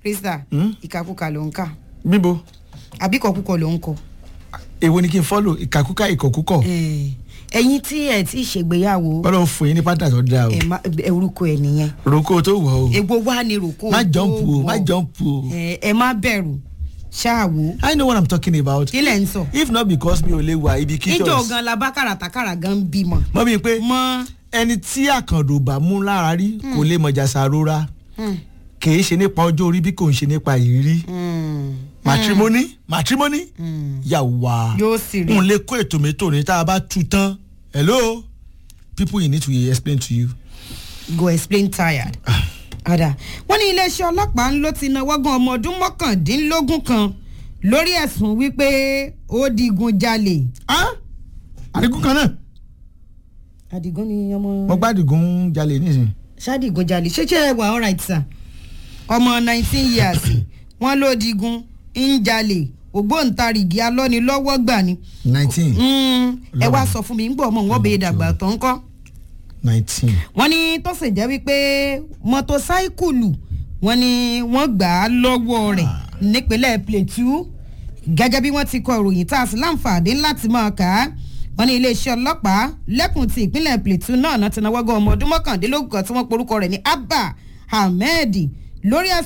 krista Hmm? ìkàkùkà ló ń kà bíbo àbí kọkúkọ ló ń kọ. èwo ni kí n fọ́lò ìkàkúkà ìkọ̀kúkọ̀ Eh, ẹ̀yin tí ẹ ti ṣègbéyàwó ọlọ́run fún yín ní pátá tó dáa o ẹ má- ẹ orúkọ ẹ nìyẹn roko tó wọ̀ o ègbó wa ni rògbò má jọ́ǹpù o má jọ́ǹpù o ẹ ẹ má bẹ̀rù ṣáàwó I know what I'm talking about kí lẹ̀ ń sọ. if not because mi ò lè wà ibi kí níjọ́ gan la bá kàràtàkàrà gan ń bímọ. mọ́ mi pé mọ ẹni tí àkàndò bá mú lára rí kò lè mọ̀jà sàrora kì í ṣe nípa ọjọ́ orí bí kò ń ṣe nípa ìrírí matrimony matrimony yàwá Yóò sì rí. n lè kó ètò mẹ́tò ní tá a bá tu tán hello people you need to explain to you. go explain tired. ọ̀dà wọ́n ní iléeṣẹ́ ọlọ́pàá ló ti náwó gan ọmọ ọdún mọ́kàndínlógún kan lórí ẹ̀sùn wípé ó digun jalè. Ah? àdìgún kan náà àdìgún ni ọmọ. mo gbádùgún jalè nísìnyí. ṣáàdìgún jalè ṣéṣe wà alright sir ọmọ nineteen years wọ́n ló digun ń jalè ògbóǹtarìgì alọ́nilọ́wọ́ gbà ni. nineteen Mm, ẹ wá sọ fún mi ń gbọ́ ọmọ wọn bèè dàgbà tó ń kọ́. nineteen wọ́n ní tó sì jẹ́ wípé mọ́tòsáíkùlù wọ́n ní wọ́n gbà á lọ́wọ́ rẹ̀ nípínlẹ̀ plateau gẹ́gẹ́ bí wọ́n ti kọ ìròyìn tá a sì láǹfààní láti máa kà á wọ́n ní iléeṣẹ́ ọlọ́pàá lẹ́kùn ti ìpínlẹ̀ plateau náà náà ti náwó gan ọmọ ọdún mọ́kàndínlógún kan tí wọ́n porúkọ rẹ̀ ní abba ahmed lórí ẹ̀sùn